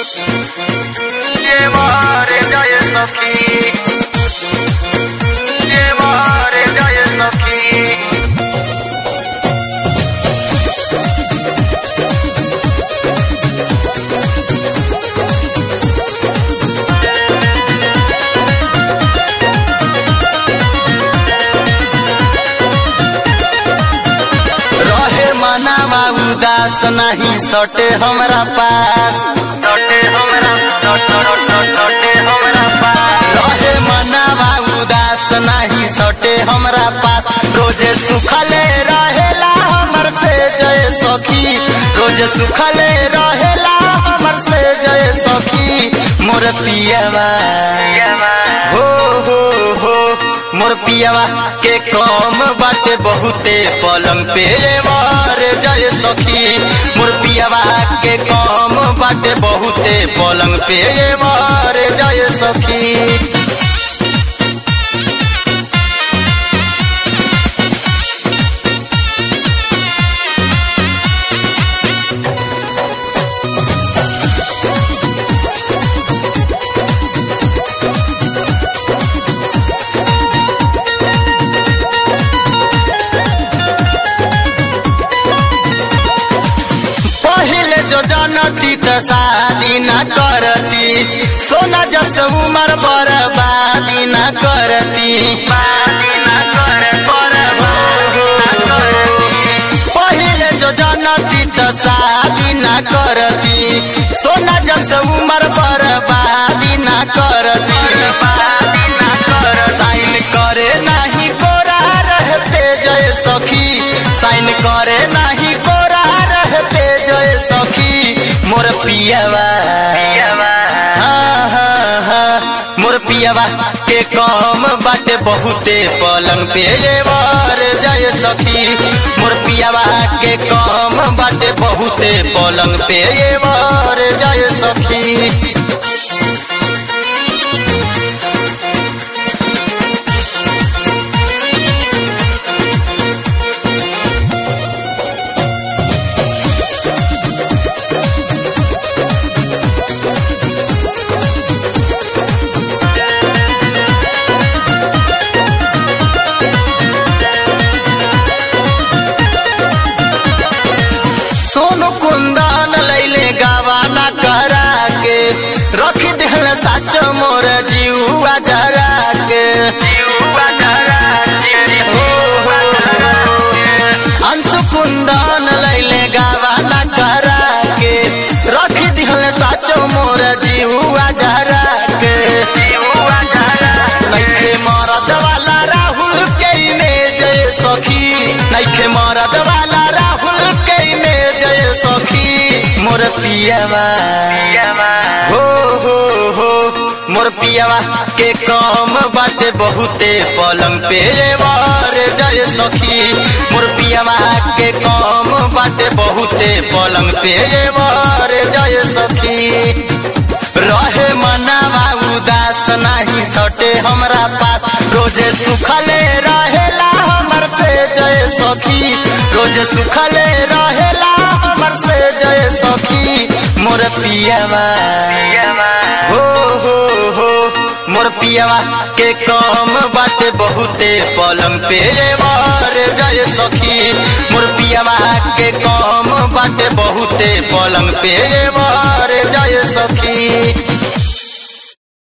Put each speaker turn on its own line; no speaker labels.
llevaré jaya sakhi llevaré jaya sakhi
रहे मनावा उदास नहीं सटे हमरा पास
सटे हमरा सटे हमरा पास
रहे मनावा उदास नहीं सटे हमरा पास रोजे सुखले रहेला हमर से जय सखी रोजे सुखले रहेला हमर से जय सखी मोर पियवा हो हो हो मोर पियवा के कम बाटे बहुते पलंग पे वार जय सखी मोर पियवा के कम बाटे बहुते पलंग पे वार जय सखी पहले जो जानती त शादी न करती सोना जस उमर बर्बादी न करती पहले जो जानती त शादी न करती सोना जस उमर बर्बादी न करती साइन करे नाही कोरा रहते जय सखी साइन करे नाही कोरा रहते जय सखी मोर पियवा हाँ, हाँ, हाँ, मोर पियवा के कम बाटे बहुते पलंग पे वार जय सखी मोर पियवा के कम बाटे बहुते पलंग पे वार जय सखी सोनू कुंदन लैले गवाना करा के रख दिल सच मोर जीवा जरा के अंशु कुंदन लैले गवाना करा के रख दिल सच मोर जीवा जरा के नैखे मरद वाला राहुल के में जय सखी नैखे मरद वाला राहुल के में जय सखी मोर पियवा हो हो हो मोर पियवा के कम बाटे बहुते पलंग पे वार जय सखी मोर पियवा के कम बाटे बहुते पलंग पे वार जय सखी रहे मनावा उदास नहीं सटे हमरा पास रोजे सुखले रहेला हमर से जय सखी रोजे सुखले रहेला हमर से जय सखी मोर पियवा हो हो हो मोर पियवा के कम बाटे बहुते पलंग पे वार जय सखी मोर पियवा के कम बाटे बहुते पलंग पे वार